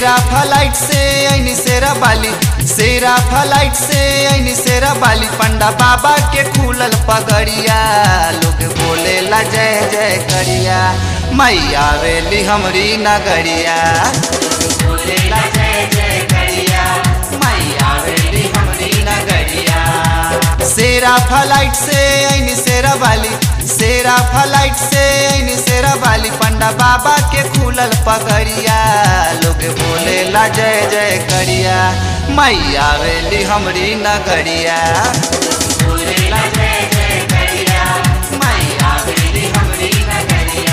सेरा फ्लाइट से ऐनी सेरा बाली सेरा फ्लाइट से ऐनी सेरा बाली पंडा बाबा के खुलल पगड़िया लोग बोले ला जय जय करिया मैया वेली हमरी नगरिया लोग बोले ला जय जय करिया मैया वेली हमरी नगरिया सेरा फ्लाइट से ऐनी सेरा बाली सेरा फ्लाइट से ऐनी सेरा बाली पंडा बाबा के खुलल पगड़िया लोग बोले ला जय जय करिया मैया वेली हमरी नगरिया लोग बोले ला जय जय करिया मैया वेली हमरी नगरिया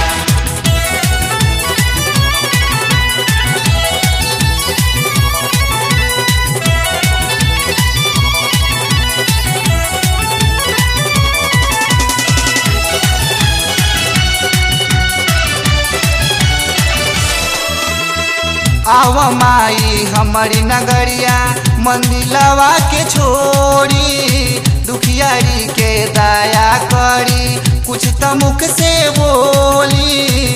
आव माई हमारी नगरिया मंदिलवा के छोड़ी दुखियारी के दया करी कुछ तो मुख से बोली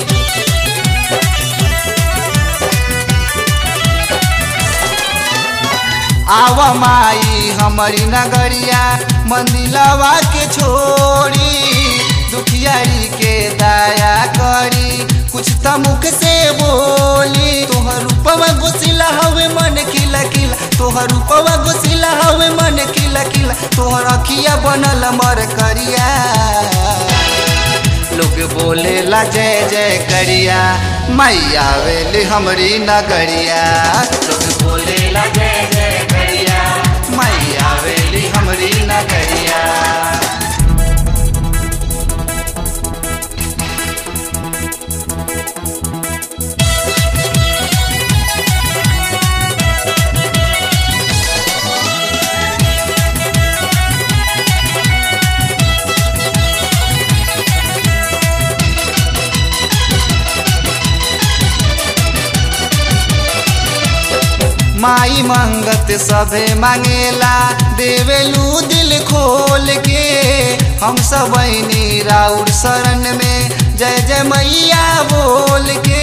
आव माई हमारी नगरिया मंदिलवा के छोड़ी दुखियारी के दया करी कुछ तो मुख से बोली तोहर रूपवा गोसिला हवे मन खिला खिला तोहर रूपवा गोसिला हवे मन खिला खिला तोहर अखिया बनल मर करिया लोग बोले ला जय जय करिया मैया वेली हमरी नगरिया लोग बोले ला जय जय करिया मैया वेली हमरी नगरिया माई मंगत सभे मांगेला देवेलू दिल खोल के हम सब राउर शरण में जय जय मैया बोल के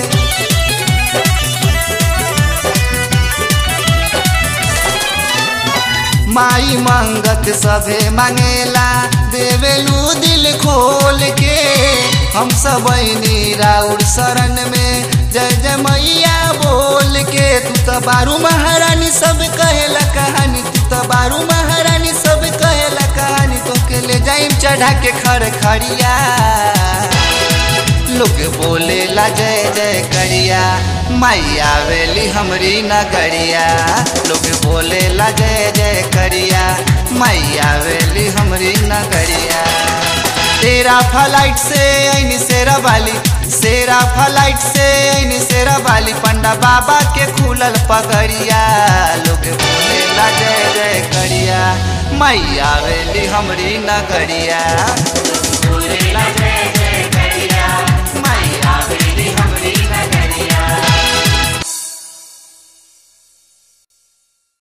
माई मंगत सभे मांगेला देवेलू दिल खोल के हम सब राउर शरण में जय जय मैया बोल के तू तो बारू महारानी सब कहेला कहानी तू तो बारू महारानी सब कहेला कहानी तो के ले जाइम चढ़ा के खर खड़िया लोग बोले ला जय जय करिया मैया वेली हमरी नगरिया लोग बोले ला जय जय करिया मैया वेली हमरी नगरिया तेरा फ्लाइट से ऐनी सेरा वाली सेरा फ्लाइट से ऐनी सेरा वाली पंडा बाबा के खुलल पगड़िया लोग बोले ला जय जय करिया मैया वेली हमरी नगरिया लोग बोले ला जय